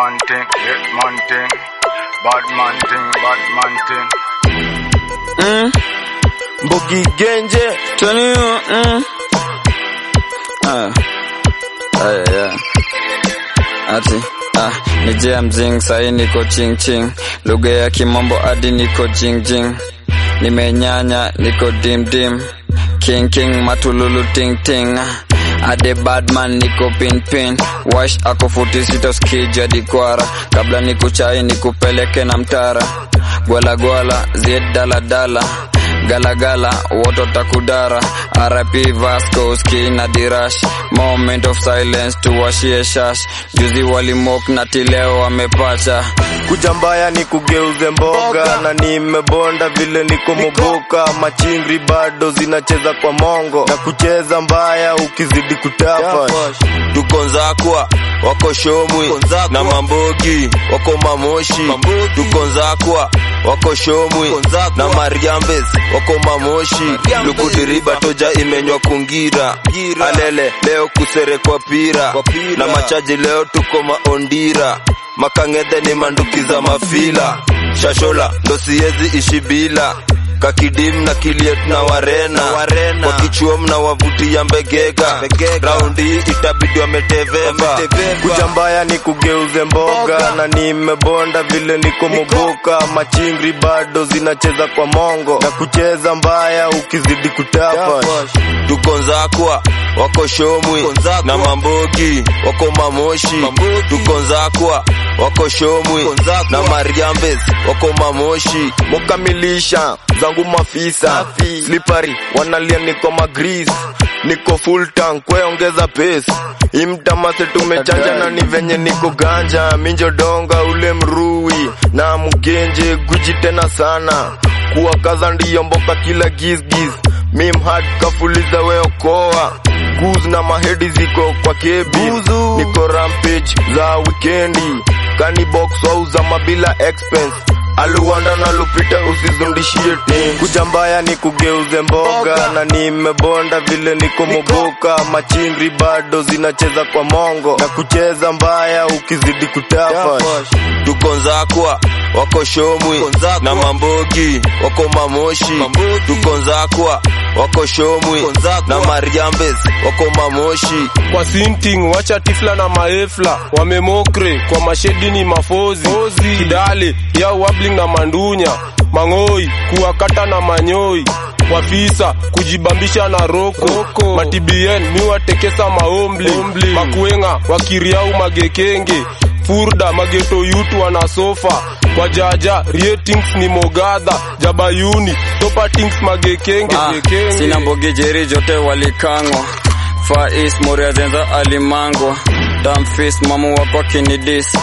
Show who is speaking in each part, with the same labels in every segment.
Speaker 1: man thing, hit man thing, bad man thing, bad man thing.
Speaker 2: Mm.
Speaker 3: Mbogi Genje
Speaker 2: Tony, mm. Ah. Ah, yeah. Ati ah, ni jia mzing sahi niko ching ching, lugha ya kimombo hadi niko jing jing, nimenyanya niko dim dim, king king matululu ting ting ade badman niko pin pin wash ako futi sita skiji hadi kwara kabla nikuchai nikupeleke na mtara gwala gwala zied dala dala galagala woto takudara rp vasco ski na dirash moment of silence tuwashie shash juzi walimok na tileo wamepacha
Speaker 3: kuja mbaya ni kugeuze mboga na nimebonda vile niko moboka machingri bado zinacheza kwa mongo na kucheza mbaya ukizidi kutapa
Speaker 4: tuko nzakwa wako shomwi na mambogi wako mamoshi tuko nzakwa wako shomwi na mariambes wako mamoshi lukudiriba toja imenywa kungira alele leo kuserekwa pira na machaji leo tuko maondira makang'edhe ni manduki za mafila shashola ndo siezi ishi bila kakidim na kiliet na warena, kwa kichuom na wavuti ya mbegega raundi hii itabidi wameteveva
Speaker 3: kuja mbaya ni kugeuze mboga na nimebonda vile niko moboka machingri bado zinacheza kwa mongo na kucheza mbaya ukizidi kutapa
Speaker 4: tuko nzakwa wako shomwi na mambogi wako mamoshi tuko nzakwa wako shomwi na mariambes wako mamoshi
Speaker 3: mukamilisha zangu mafisa slippery wanalia niko magris niko full tank kweongeza pace imtamase tumechanja na ni venye niko ganja minjodonga ule mrui na mgenje guji tena sana kuwakaza ndiyo mboka kila gizgiz mimhad kafuliza weokoa guz na mahedi ziko kwa kebi niko rampage za wikendi kanibox wauza mabila expense aluwanda na lupita usizundishie tim kuja mbaya ni kugeuze mboga na nimebonda vile niko moboka machingri bado zinacheza kwa mongo na kucheza mbaya ukizidi kutapa
Speaker 4: tuko nzakwa wako shomwi na mambogi wako mamoshi tuko nzakwa wako shomwi na mariambes wako mamoshi
Speaker 5: kwa sinting wacha tifla na maefla wamemokre kwa mashedi ni mafozi kidale ya wabling na mandunya mang'oi kuwakata na manyoi wafisa kujibambisha na roko matibien miwatekesa maombli makuenga wakiriau magekenge furda mageto yutu wana sofa kwa jaja ratings ni mogadha jabayuni topatings magekenge
Speaker 2: Ah,
Speaker 5: gekenge.
Speaker 2: sina mbogi jeri jote walikangwa Far East Moria zenza alimangwa Damfis mamu wako kinidis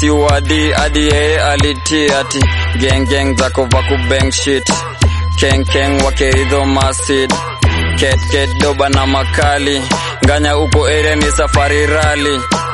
Speaker 2: SUAD hadi yeye aliti ati Gang gang zako vaku bang shit Keng keng wakeidho masid Ket ket doba na makali Nganya uko area ni safari rally